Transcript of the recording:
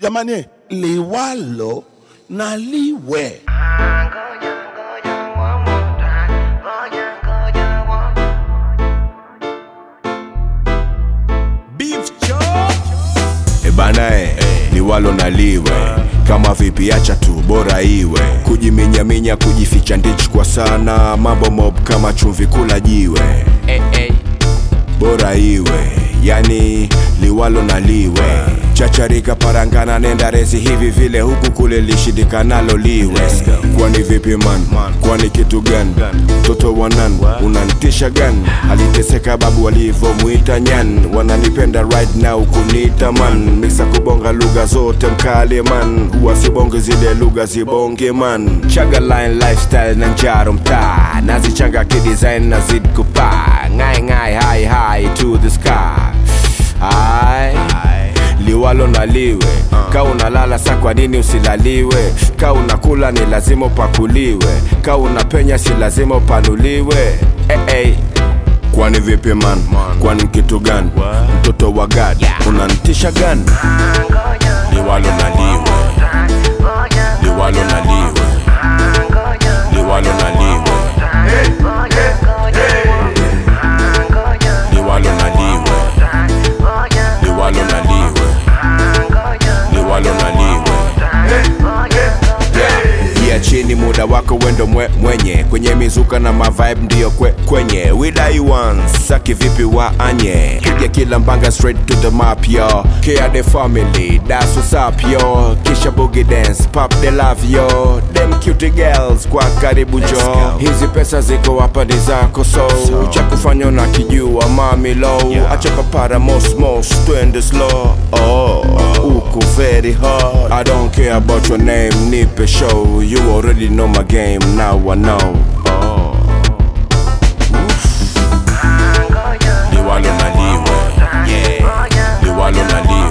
jamani liwalo na liwe ebana e liwalo na liwe kama vipi acha tu bora iwe kujiminyaminya kujificha ndich kwa sana mambo mob kama chumvi kula jiwe bora iwe yani liwalo na liwe chacharika parangana nenda rezi hivi vile huku kule lishindikanalo liwe kwani vipi man kwani kitu gani mtoto wanan unantisha gani aliteseka babu walivyomuita nyan wananipenda right now kuniita man miksa kubonga lugha zote mkale man huwa sibonge zile lugha zibonge man chaga line lifestyle na njaro mtaa nazichanga kidesign na zid kupaa ngai ngai high high to the sky Aye. liwalo na liwe ka unalala sa kwa nini usilaliwe ka unakula ni lazima upakuliwe ka unapenya si lazima upanuliwe hey, hey. kwani vipi man kwani kitu gani mtoto wa gad unantisha gani liwalo na liwe liwalo na liwe liwalo na liwe liwalo na liwe liwalo na liwe liwalo na liwe yeah, chini muda wako wendo mwe, mwenye kwenye mizuka na mavibe ndiyo kwe, kwenye widai once saki vipi wa anye piga kila mbanga straight to the map yo care the family that's what's up yo kisha boogie dance pop the love yo them cute girls kwa karibu jo hizi pesa ziko hapa ni zako so cha kufanya na kijua mami low acha papara mos mos twende slow oh uko very hard I don't care about your name nipe show you already know my game now I know oh liwalo na liwe yeah liwalo na liwe